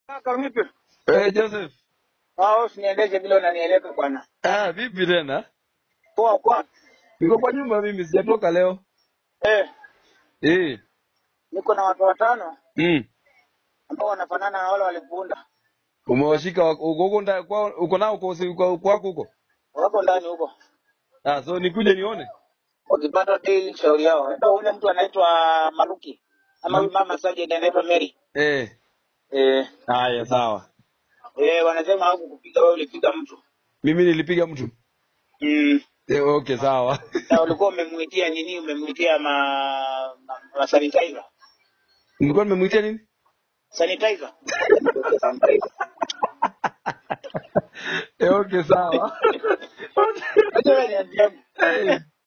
Kaka vipi? Eh, Joseph. Ah, usiniendeshe vile unanieleka bwana. Ah, vipi tena? Poa kwa. Niko kwa nyumba mimi sijatoka leo. Eh, Eh. niko na watu watano Mm. ambao wanafanana na wale walipunda. Umewashika wako- uko huko ndani kwa uko nao kwa usi- kwa kwako huko? Wako ndani huko. Ah, so nikuje nione. Wakipata daily shauri yao. Ndio ule mtu anaitwa Maruki. Ama huyu mama Sajid anaitwa Mary. Eh. Eh, Haya, sawa. eh wanasema hapo kupiga wewe ulipiga mtu. Mimi nilipiga mtu. Mm. Eh, okay, sawa. Na ulikuwa umemwitia nini? Umemwitia ma, ma, ma sanitizer. Nilikuwa nimemwitia nini? Sanitizer. Eh, okay, sawa. Acha wewe niambie. Eh.